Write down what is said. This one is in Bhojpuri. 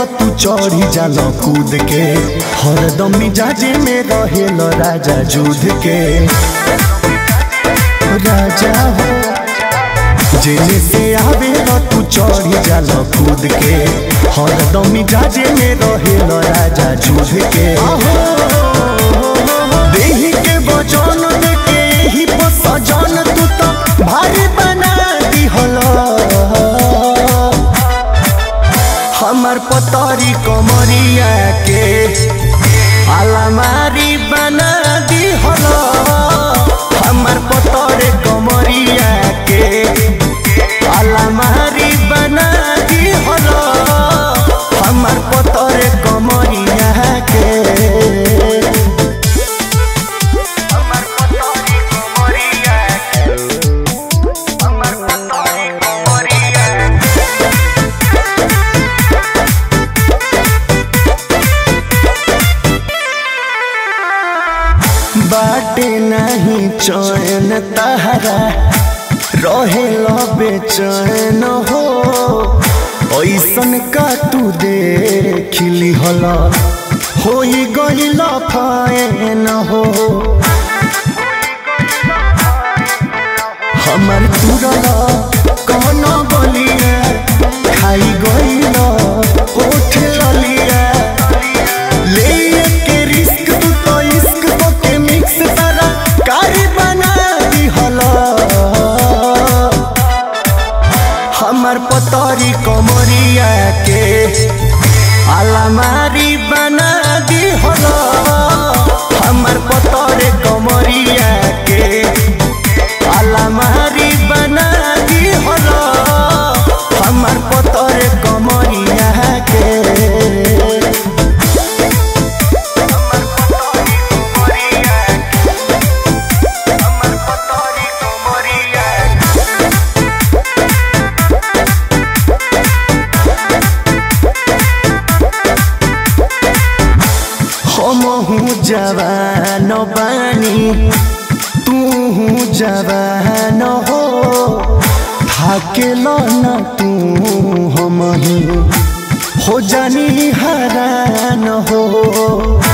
तू चढ़ी जाल कूद के हरदम मिजाजे में रहेल राजा जुध के राजा हो जेने से आवे तू चढ़ी जाल कूद के हरदम मिजाजे में रहेल राजा जुध के देही के वजन देके ही सजन तू तो भारी बना दिहल हमर पतरी कमरिया के अलमारी बना दिहल हमर पतरे कमरिया के अलमारी बना दिहल हमर पतरे कमरिया के हमर पतरी कमरिया हमर पतरी कमरिया बाटे नहीं चैन तहरा रहे बेचैन हो ऐसन का तू देखली हल हो गईल फैन हो हमर तुरल कौन बलिया खाई गईल होठ ललिया ले के रिस्क तू तो इश्क को के मिक्स तारा कारी बना दिहल हमर पतरी कमरिया के अलमारी बना दिहल हमर पतरे कमरिया के अलमारी बना दिहल हमर पतरे कमरिया के हमहू जवान बानी तू जवान हो थाकेल न तू हमही हो जानी हरान हो